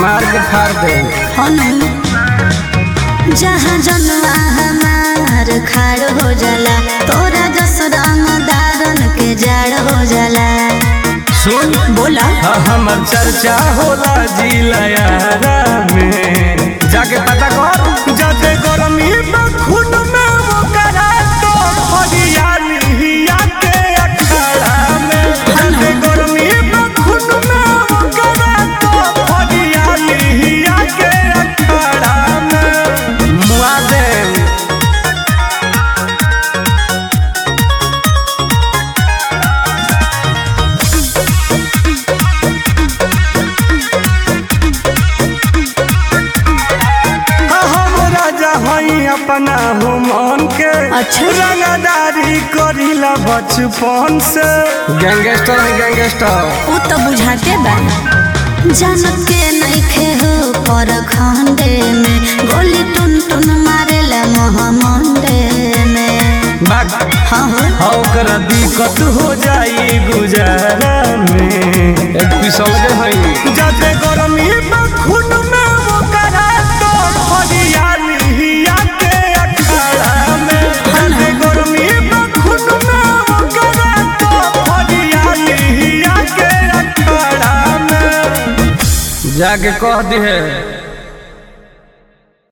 मार के फाड़ दे हनु जहाँ जनुआ हमार खाड़ हो जाला तोरा जस रंग दारन के जाड़ हो जाला सुन बोला हाँ, हमर चर्चा होला जिलायारा में जाके पता कर जाते गरमी में खून में वो करा तो हरियाली के अखाड़ा में जाते गरमी में खून में वो करा तो हरियाली के अखाड़ा में मुआ दे हम राजा हई अपना हो मन के अच्छा। रंगदारी करीला बचपन से गैंगस्टर है गैंगस्टर उ तो बुझाते बा जनत के नइखे हो पर खंडे में गोली टुन टुन मारेला मोहमंडे में बाग हाँ हो ओकरा दिक्कत हो जाई गुजारा में एक पिसल के हई जाते गरमी में खून में वो करा तो हरियाली के अखाड़ा में जाते गरमी में खून में वो करा तो हरियाली के अखाड़ा में जाके कह दी है